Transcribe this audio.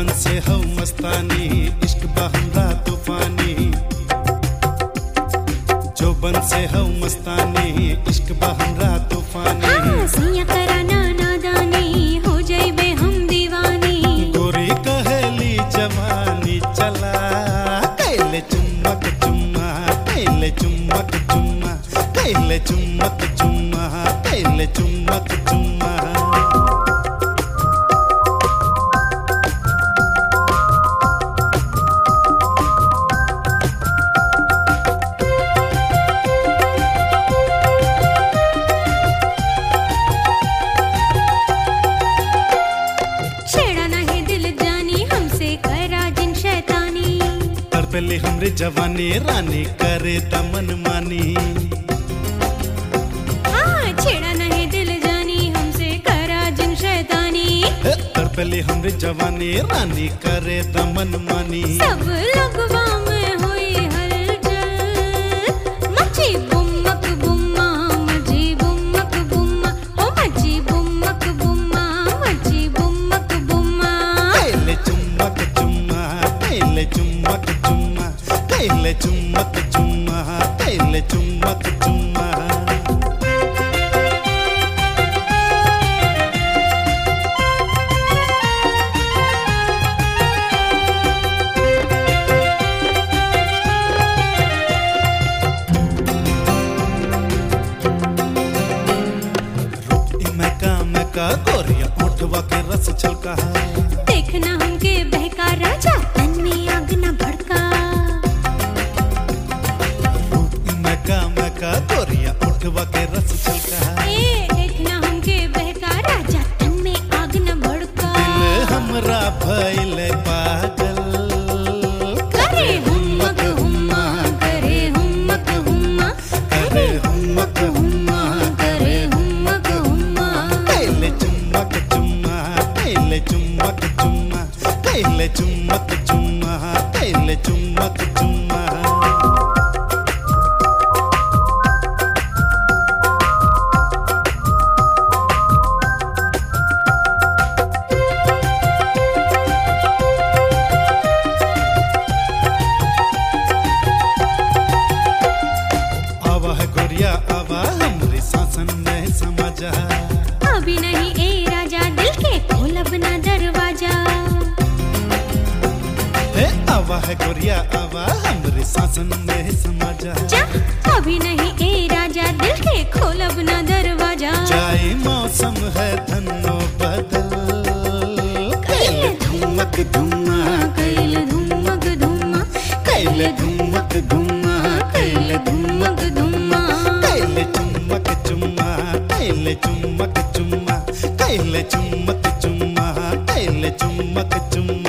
जोबन से हो मस्तानी इश्क बहमरा तूफानी जोबन से हो मस्तानी इश्क बहमरा तूफानी हाँ, सैया कराना नादानी हो जाइबे हम दीवानी गोरी कहेली जवानी चला कैले चुम्मक चुम्मा कैले चुम्मक चुम्मा कैले चुम्मक चुम्मा कैले चुम्मक चुम्मा छेड़ा नहीं दिल जानी हमसे करा जिन शैतानी तर पहले हमरे जवानी रानी करे दमन मानी हाँ छेड़ा नहीं दिल जानी हमसे करा जिन शैतानी तर पहले हमरे जवानी रानी करे दमन मानी सब लगवा में हुई हलचल मची बुम्मक बुम्मा मची बुम्मक बुम्मा ओ मची बुम्मक बुम्मा मची बुम्मक बुम्मा कैले चुम्मक चुम्मा कैले चुम्मक चुम्मा कैले चुम्मक चुम्मा कैले चुम्मक चुम्मा मैका मैका गोरिया ओठवा के रस छलका देखना हमके बहका राजा तन में आग न भड़का मैका मैका गोरिया ओठवा के रस छलका ए देखना हमके बहका राजा तन में आग न भड़का दिल हमरा भइल पागल करे हुम्मक हुम्मा करे हुम्मक हुम्मा करे हुम्मक हुम्मा करे हुम्मक हुम्मा कैले चुम्मक चुम्मा कैले चुम्मक चुम्मा कैले चुम्मक चुम्मा कैले चुम्मक चुम्मा आवा है गोरिया आवा हमरे शासन में समा जा अभी नहीं ए राजा दिल के खोल अपना दरवाजा हे आवा है गोरिया आवा हमरे शासन में समा जा जा अभी नहीं ए राजा दिल के खोल अपना दरवाजा जाए मौसम है धनो बदल कैले धुमक धुमा कैल धुमक धुमा कैले धुमक धुमा कैले धुमक धुमा कैले चुम्मक चुम्मा कैले चुम्मक चुम्मा कैले चुम्मक चुम्मा कैले चुम्मक चुम्मा